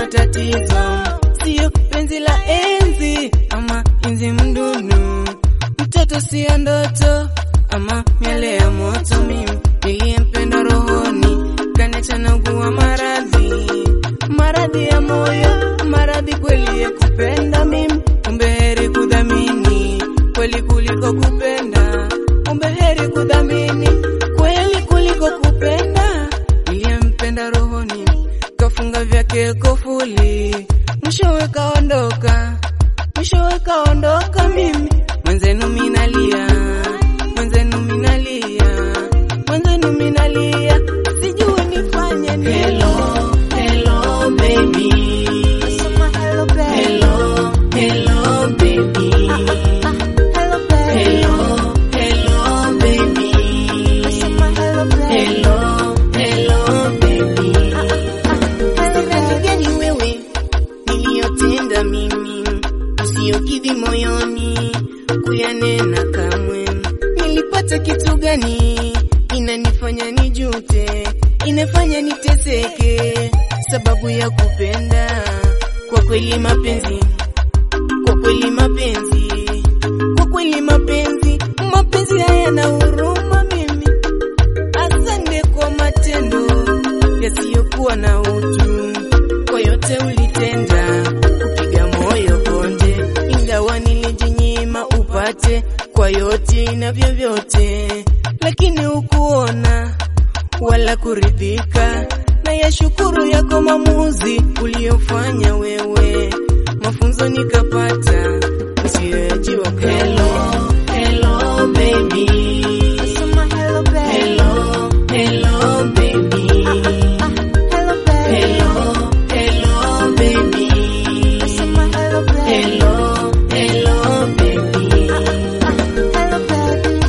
tatizo, sio penzi la enzi ama enzi mdunu. Mtoto sio ndoto ama miale ya moto. Mimi niliyempenda rohoni kaniacha naugua maradhi, maradhi ya moyo, maradhi kweli ya kupenda mimi. Kumbe heri kudhamini kweli kuliko kupenda, kumbe heri kudhamini kweli kuliko kupenda. Niliyempenda rohoni kafunga vyake kofuli, mwishowe kaondoka, mwishowe kaondoka. Mimi mwenzenu minalia, mwenzenu minalia, mwenzenu minalia, sijui nifanye nini. Hello, hello baby, Nasema hello babe. hello, hello baby, Hello babe. hello, hello baby, Nasema hello babe. hello, hello baby. Hello babe. gani wewe niliyotenda mimi usiyokidhi moyoni kuyanena kamwe nilipata kitu gani inanifanya nijute inafanya niteseke sababu ya kupenda kwa kweli mapenzi kwa kweli mapenzi kwa kweli mapenzi mapenzi hayana huruma mimi Asante kwa matendo yasiyokuwa na utu, kwa yote ulitenda kupiga moyo konde, ingawa nilijinyima upate kwa yote na vyovyote, lakini hukuona wala kuridhika na yashukuru yako maamuzi uliyofanya wewe, mafunzo nikapata usiyoyajua. Hello, hello baby. Nasema hello babe. Hello, hello baby. Hello babe. Hello, hello baby. Nasema hello babe. Hello, hello baby. Hello baby.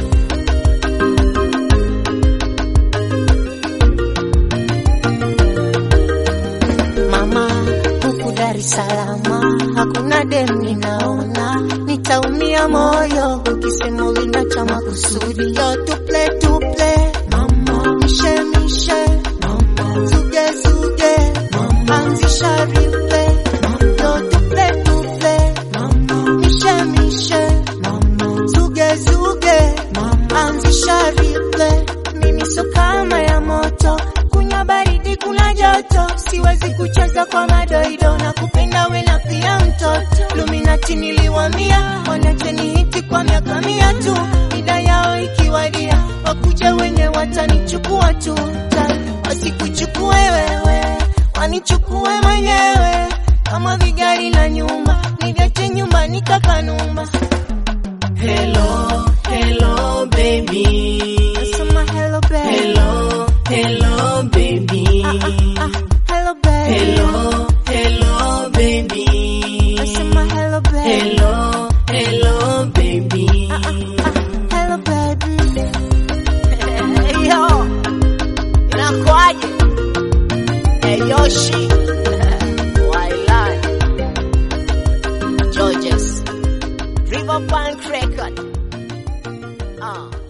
Mama, huku Dar es Salaam hakuna dem ninaona, nitaumia moyo ukisema ulinacha makusudi. Yo tuple tuple, mama, mishe mishe, mama, zuge zuge, mama, anzisha replay, yo tuple tuple, mama, mishe mishe, mama, zuge zuge, mama, anzisha replay. Mimi so kama ya moto, kunywa baridi, kuna joto, siwezi kucheza kwa madoido na kupenda we na pia mtoto. Luminati niliwamia, wanacheni hiti kwa miaka mia tu, ida yao ikiwadia, wakuja wenye watanichukua tu, Ta- wasikuchukue wewe, wanichukue mwenyewe, kama vigari na nyumba, niviache nyumbani kakanumba. Hello, hello baby. Nasema hello babe. Hello, hello baby. Hello babe. Hello, hello baby. Nasema hello babe. Hello, hello baby. Hello baby. Hey yo. Inakuaje? Hey Yoshi. Wailan. Georges. Riverbank Record. Ah.